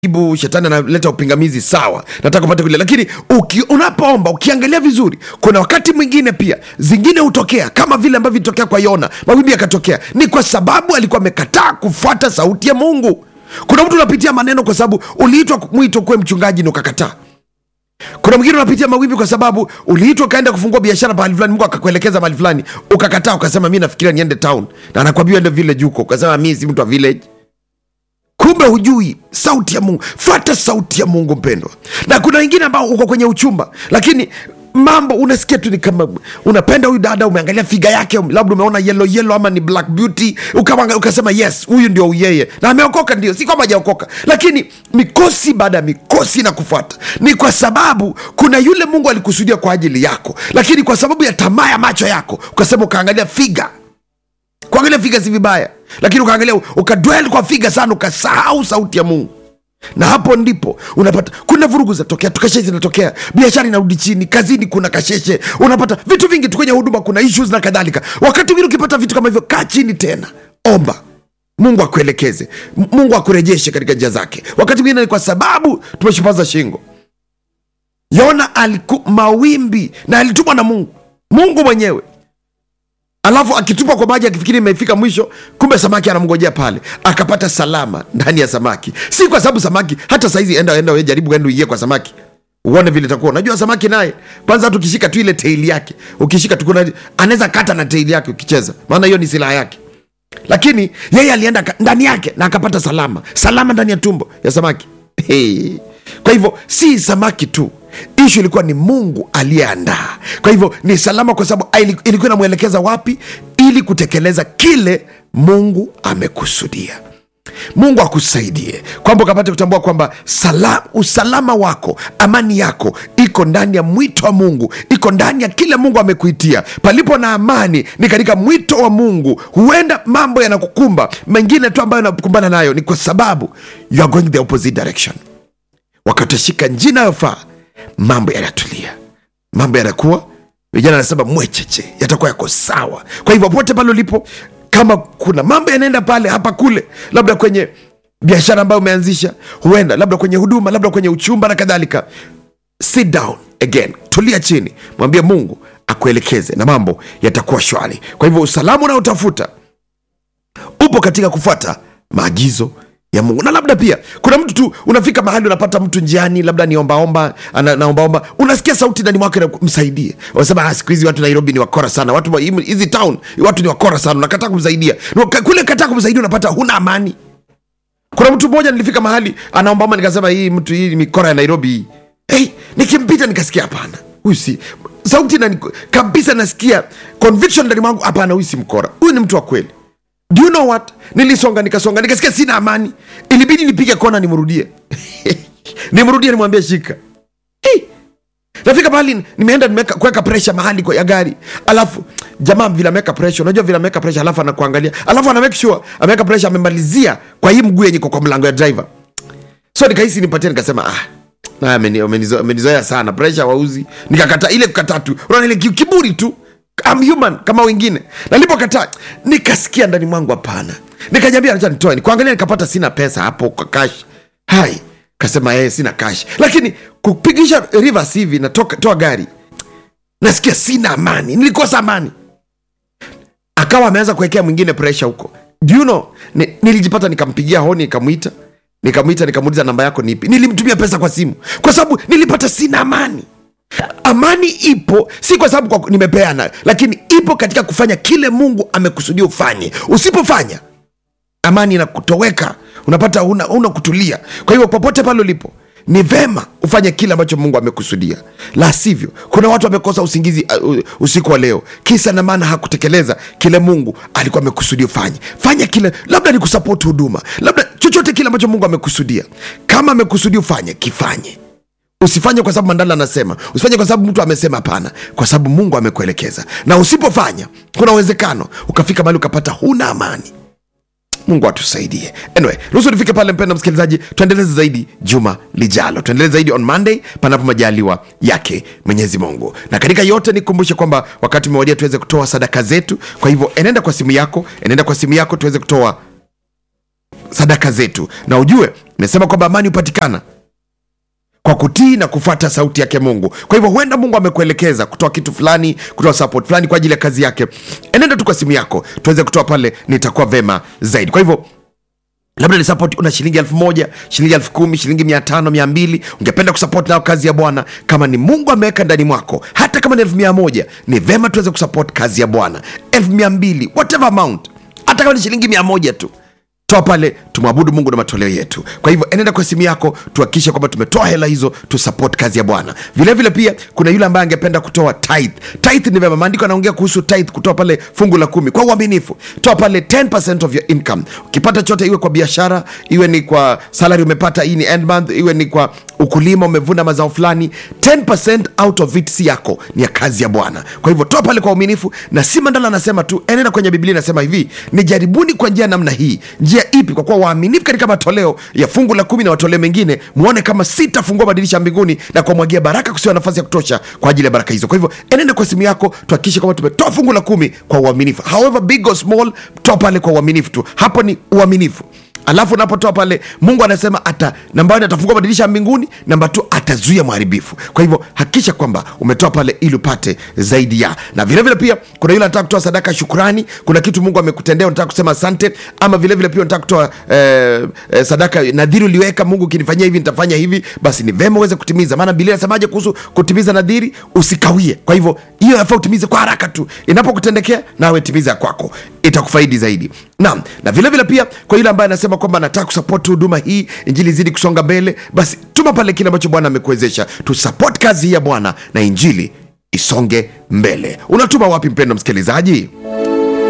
ibu shetani analeta upingamizi sawa nataka upate kulia lakini uki, unapoomba ukiangalia vizuri kuna wakati mwingine pia zingine hutokea kama vile ambavyo ilitokea kwa yona mawimbi yakatokea ni kwa sababu alikuwa amekataa kufuata sauti ya mungu kuna mtu unapitia maneno kwa sababu uliitwa mwito kuwe mchungaji na ukakataa kuna mwingine unapitia mawimbi kwa sababu uliitwa ukaenda kufungua biashara mahali fulani mungu akakuelekeza mahali fulani ukakataa ukasema mi nafikiria niende town na anakwambia ende village huko ukasema mi si mtu wa village kumbe hujui sauti ya mungu fata sauti ya mungu mpendwa na kuna wengine ambao uko kwenye uchumba lakini mambo unasikia tu ni kama unapenda huyu dada umeangalia figa yake labda umeona yellow yellow ama ni black beauty ukama, ukasema yes huyu ndio yeye na ameokoka ndio si kwamba hajaokoka lakini mikosi baada ya mikosi na kufuata ni kwa sababu kuna yule mungu alikusudia kwa ajili yako lakini kwa sababu ya tamaa ya macho yako ukasema ukaangalia figa kuangalia figa si vibaya lakini ukaangalia ukadwel kwa figa sana ukasahau sauti ya mungu na hapo ndipo unapata kuna vurugu zinatokea tukasheshe zinatokea biashara inarudi chini kazini kuna kasheshe unapata vitu vingi tu kwenye huduma kuna issues na kadhalika wakati mwingine ukipata vitu kama hivyo kaa chini tena omba mungu akuelekeze M- mungu akurejeshe katika njia zake wakati mwingine ni kwa sababu tumeshupaza shingo yona aliku mawimbi na alitumwa na mungu mungu mwenyewe alafu akitupa kwa maji akifikiri imefika mwisho kumbe samaki anamngojea pale akapata salama ndani ya samaki si kwa sababu samaki hata saizi enda enda we jaribu enda uingie kwa samaki uone vile itakuwa unajua samaki naye kwanza hata ukishika tu ile teili yake ukishika tu kuna anaweza kata na teili yake ukicheza maana hiyo ni silaha yake lakini yeye alienda ka- ndani yake na akapata salama salama ndani ya tumbo ya samaki hey. kwa hivyo si samaki tu ishu ilikuwa ni mungu aliyeandaa kwa hivyo ni salama kwa sababu ili- ilikuwa inamwelekeza wapi ili kutekeleza kile mungu amekusudia mungu akusaidie kwamba ukapate kutambua kwamba sala, usalama wako amani yako iko ndani ya mwito wa mungu iko ndani ya kile mungu amekuitia palipo na amani ni katika mwito wa mungu huenda mambo yanakukumba mengine tu ambayo yanakumbana nayo ni kwa sababu you are going the opposite direction wakati utashika njia inayofaa mambo yanatulia mambo yanakuwa vijana anasema mwecheche yatakuwa yako sawa kwa hivyo popote pale ulipo kama kuna mambo yanaenda pale hapa kule labda kwenye biashara ambayo umeanzisha huenda labda kwenye huduma labda kwenye uchumba na kadhalika sit down again tulia chini mwambie mungu akuelekeze na mambo yatakuwa shwari kwa hivyo usalama unaotafuta upo katika kufuata maagizo ya mungu na labda pia kuna mtu tu unafika mahali unapata mtu njiani labda ni ombaomba ana- naombaomba unasikia sauti ndani mwake na msaidie unasema "Ah, siku hizi watu nairobi ni wakora sana watu wa- hizi town watu ni wakora sana unakataa kumsaidia Na kule kataa kumsaidia unapata huna amani kuna mtu mmoja nilifika mahali anaombaomba nikasema hii mtu hii ni mikora ya nairobi hii hey, nikimpita nikasikia hapana huyu si sauti na kabisa nasikia conviction ndani mwangu hapana huyu si mkora huyu ni mtu wa kweli do you know what nilisonga nikasonga nikasikia sina amani ilibidi nipige kona nimrudie nimrudie nimwambie shika hey. nafika mahali nimeenda nimeweka- kuweka presha mahali kwa ya gari alafu jamaa vile ameweka presha unajua vile ameweka presha alafu anakuangalia alafu ana make sure ameweka presha amemalizia kwa hii mguu yenye iko kwa mlango ya driver so nikahisi nipatie nikasema ah na ameni- amenizo- amenizoea sana presha wauzi nikakata ile kukataa tu unaona ile ki- kiburi tu I'm human kama wengine nalipokataa nikasikia ndani mwangu hapana nikajambia acha nitoe nikuangalia nikapata sina pesa hapo kwa cash hai kasema eh sina cash lakini kupigisha rivers hivi natoka toa gari nasikia sina amani nilikosa amani akawa ameanza kuwekea mwingine presha huko do you know ni, nilijipata nikampigia honi nikamwita nikamwita nikamuuliza namba yako nipi nilimtumia pesa kwa simu kwa sababu nilipata sina amani amani ipo si kwa sababu kwa- nimepeana lakini ipo katika kufanya kile mungu amekusudia ufanye usipofanya amani inakutoweka unapata una, una kutulia kwa hivyo popote pale ulipo ni vema ufanye kile ambacho mungu amekusudia la sivyo kuna watu wamekosa usingizi uh, usiku wa leo kisa na maana hakutekeleza kile mungu alikuwa amekusudia ufanye fanya kile labda ni kusapoti huduma labda chochote kile ambacho mungu amekusudia kama amekusudia ufanye kifanye usifanye kwa sababu mandala anasema usifanye kwa sababu mtu amesema hapana kwa sababu mungu amekuelekeza na usipofanya kuna uwezekano ukafika mahali ukapata huna amani mungu atusaidie anyway ruhusu nifike pale mpenda msikilizaji tuendeleze zaidi juma lijalo tuendeleze zaidi on monday panapo majaliwa yake mwenyezi mungu na katika yote nikumbushe kwamba wakati umewadia tuweze kutoa sadaka zetu kwa hivyo enenda kwa simu yako enenda kwa simu yako tuweze kutoa sadaka zetu na ujue imesema kwamba amani hupatikana kwa kutii na kufuata sauti yake mungu kwa hivyo huenda mungu amekuelekeza kutoa kitu fulani kutoa support fulani kwa ajili ya kazi yake enenda tu kwa simu yako tuweze kutoa pale nitakuwa vema zaidi kwa hivyo labda ni support una shilingi elfu moja shilingi elfu kumi shilingi mia tano mia mbili ungependa kusupport nayo kazi ya bwana kama ni mungu ameweka ndani mwako hata kama ni elfu mia moja ni vema tuweze kusupport kazi ya bwana elfu mia mbili whatever amount hata kama ni shilingi mia moja tu toa pale tumwabudu mungu na matoleo yetu kwa hivyo enenda kwa simu yako tuhakikishe kwamba tumetoa hela hizo tusupport kazi ya bwana vilevile pia kuna yule ambaye angependa kutoa tithe tithe ni vyema maandiko anaongea kuhusu tithe kutoa pale fungu la kumi kwa uaminifu toa pale 10% of your income ukipata chote iwe kwa biashara iwe ni kwa salary umepata hii ni end month iwe ni kwa ukulima umevuna mazao fulani 10% out of it si yako ni ya kazi ya bwana kwa hivyo toa pale kwa uaminifu na si mandala anasema tu enenda kwenye biblia inasema hivi ni jaribuni kwa njia namna hii njia ipi kwa kuwa waaminifu katika matoleo ya fungu la kumi na matoleo mengine muone kama sitafungua madirisha ya mbinguni na kuwamwagia baraka kusiwa nafasi ya kutosha kwa ajili ya baraka hizo kwa hivyo enenda kwa simu yako tuhakikishe kwamba tumetoa fungu la kumi kwa uaminifu however big or small toa pale kwa uaminifu tu hapo ni uaminifu alafu unapotoa pale mungu anasema ata namba one atafungua madirisha ya mbinguni namba t atazuia mharibifu kwa hivyo hakikisha kwamba umetoa pale ili upate zaidi ya na vilevile vile pia kuna yule anataka kutoa sadaka ya shukurani kuna kitu mungu amekutendea unataka kusema asante ama vilevile vile pia unataka kutoa eh, eh, sadaka nadhiri uliweka mungu ukinifanyia hivi nitafanya hivi basi ni vema uweze kutimiza maana bilia nasemaje kuhusu kutimiza nadhiri usikawie kwa hivyo hiyo yafaa utimize kwa haraka tu inapokutendekea nawe timiza kwako itakufaidi zaidi naam na vilevile vile pia kwa yule ambaye anasema kwamba anataka kusapoti huduma hii injili zidi kusonga mbele basi tuma pale kile ambacho bwana amekuwezesha tusapoti kazi hii ya bwana na injili isonge mbele unatuma wapi mpendo msikilizaji